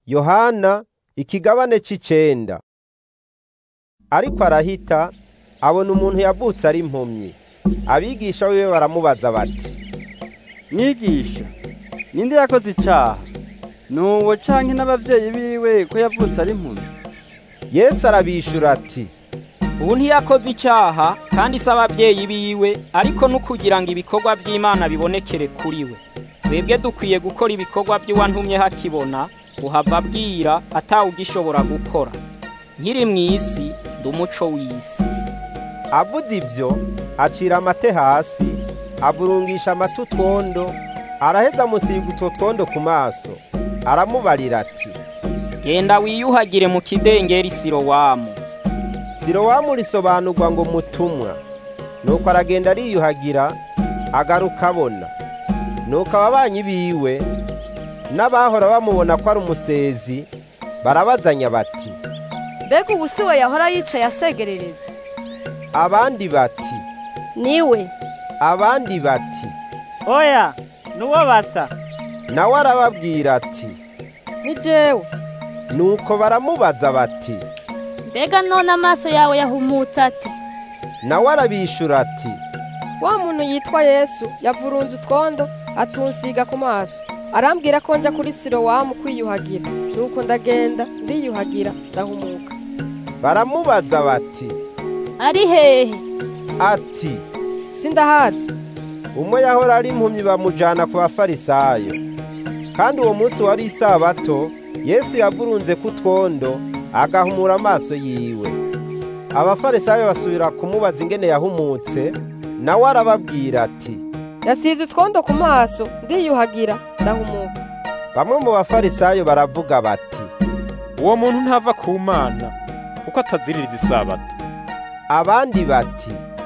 yohana ikigabane c'icenda ariko arahita abona umuntu yavutse ari impumyi abigisha biwe baramubaza bati mwigisha ninde yakoze icaha nuwo canke n'abavyeyi biwe ko yavutse ari impumyi yesu arabishura ati ubu ntiyakoze icyaha kandi si ababyeyi biwe ariko n'ukugira ngo ibikorwa by'imana bibonekere kuri we twebwe dukwiye gukora ibikorwa by'uwantumye hakibona uhava abwira atawugishobora gukora nkiri mu isi ndi umuco w'isi avuze ibyo acira amate hasi avurungisha amate utwondo araheza amusiga utwo twondo ku maso aramubarira ati genda wiyuhagire mu kidengeri sirowamu sirowamu risobanurwa ngo mutumwa nuko aragenda ariyuhagira agaruka abona nuko ababanyi biwe n'abahora bamubona ko ari umusezi barabazanya bati mbega ubu si we yahora yicaye asegerereza abandi bati niwe abandi bati oya nuwo basa nawe arababwira ati ni jewe nuko baramubaza bati mbega none amaso yawe yahumutse ate nawe arabishura ati wa muntu yitwa yesu yavurunze utwondo atunsiga ku maso arambwira ko njya kuri sirowamu kwiyuhagira nuko ndagenda ndiyuhagira ndahumuka baramubaza bati ari hehe ati sindahazi umwe yahora ari impumyi bamujana ku bafarisayo kandi uwo munsi wari isabato yesu yavurunze ku twondo agahumura amaso yiwe abafarisayo basubira kumubaza ingene yahumutse nawe arababwira ati yasize utwondo ku maso ndiyuhagira ndahumuka bamwe mu bafarisayo baravuga bati uwo muntu ntava ku mana kuko ataziririza isabato abandi bati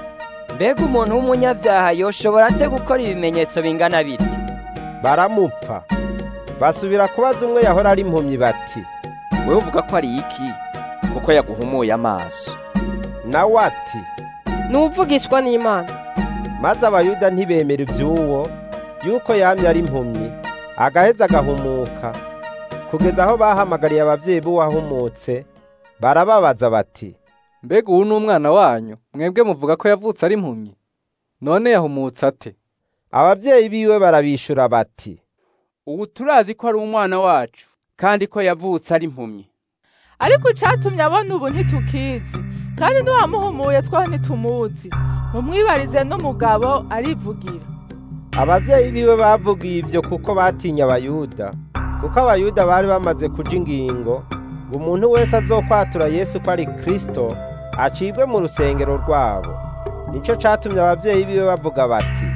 mbega umuntu w'umunyabyaha yoshobora ate gukora ibimenyetso bingana bityo baramupfa basubira kubaza umwe yahora ari impumyi bati wewe uvuga ko ari iki kuko yaguhumuye amaso nawe ati n'uvugishwa n'imana maze abayuda ntibemera iby'uwo yuko yamye ari impumyi agaheza agahumuka kugeza aho bahamagariye ababyeyi b'uwahumutse barababaza bati mbega uwu ni umwana wanyu mwebwe muvuga ko yavutse ari impumyi none yahumutse ate ababyeyi biwe barabishura bati ubu turazi ko ari umwana wacu kandi ko yavutse ari impumyi ariko icyatumye abona ubu ntitukizi kandi n'uwamuhumuye twaho ntitumuzi mumwibarize n'umugabo arivugira ababyeyi biwe bavugiye ibyo kuko batinya abayuda kuko abayuda bari bamaze kuja ingingo ngo umuntu wese azokwatura yesu ko ari kristo acibwe mu rusengero rwabo nicyo catumye ababyeyi biwe bavuga bati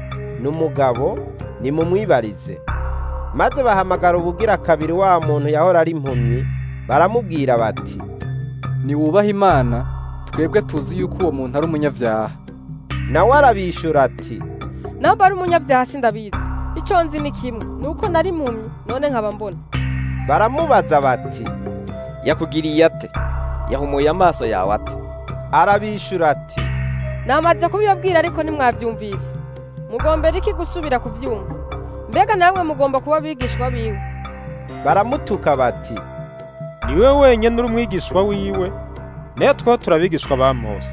n'umugabo nimumwibarize maze bahamagara ubugira kabiri wa muntu yahora ari impumyi baramubwira bati niwubaha imana twebwe tuzi yuko uwo muntu ari umunyabyaha nawe arabishura ati namba ari umunyabyaha sindabizi icyo nzi ni kimwe ni uko nari impumyi none nkaba mbona baramubaza bati yakugiriye ate yahumuye amaso yawe ate arabishura ati namaze kubibabwira ariko ntimwabyumvise mugombera iki gusubira kubyumva mbega namwe mugomba kuba abigishwa biwe baramutuka bati niwe wenyine uri umwigishwa wiwe nayo two turabigishwa ba mose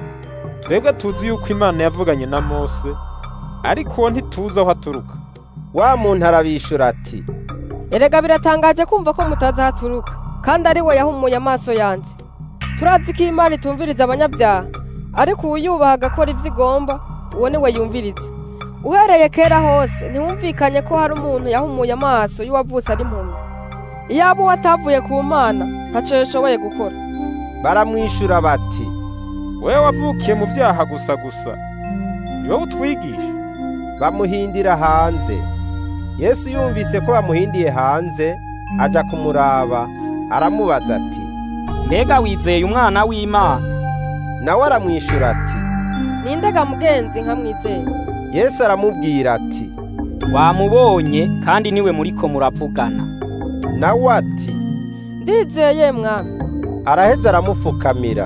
twebwe tuzi yuko imana yavuganye na mose ariko uwo ntituzi aho aturuka wa muntu arabishura ati erega biratangaje kumva ko mutazi aho aturuka kandi ari we yahumuye amaso yanjye turazi ko imana itumviriza abanyabyaha ariko uwuyubaha agakora ibyo igomba uwo ni we yumviriza uhereye kera hose ntiwumvikanye ko hari umuntu yahumuye amaso y'uwavutse ari impumyi iyaba uwo atavuye ku mana ntacyo yashoboye gukora baramwishyura bati wowe wavukiye mu byaha gusa gusa ni wowe utwigisha bamuhindira hanze yesu yumvise ko bamuhindiye hanze ajya kumuraba aramubaza ati mbega wizeye umwana w'imana nawe aramwishyura ati nindega mugenzi nkamwizeye yesu aramubwira ati wamubonye kandi niwe muriko muravugana nawe ati ndizeye mwana araheza aramupfukamira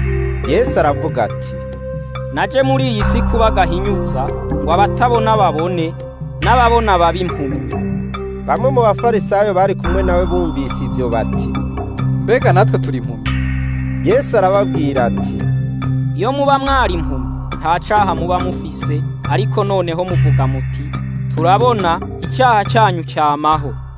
yesu aravuga ati naje muri iyi si kuba gahinyuza ngo abatabona babone n'ababona babe impumyi bamwe mu bafarisayo bari kumwe nawe bumvise ibyo bati mbega natwe turi impumyi yesu arababwira ati iyo muba mwari impumyi nta caha muba mufise ariko noneho muvuga muti turabona icyaha cyanyu cyamaho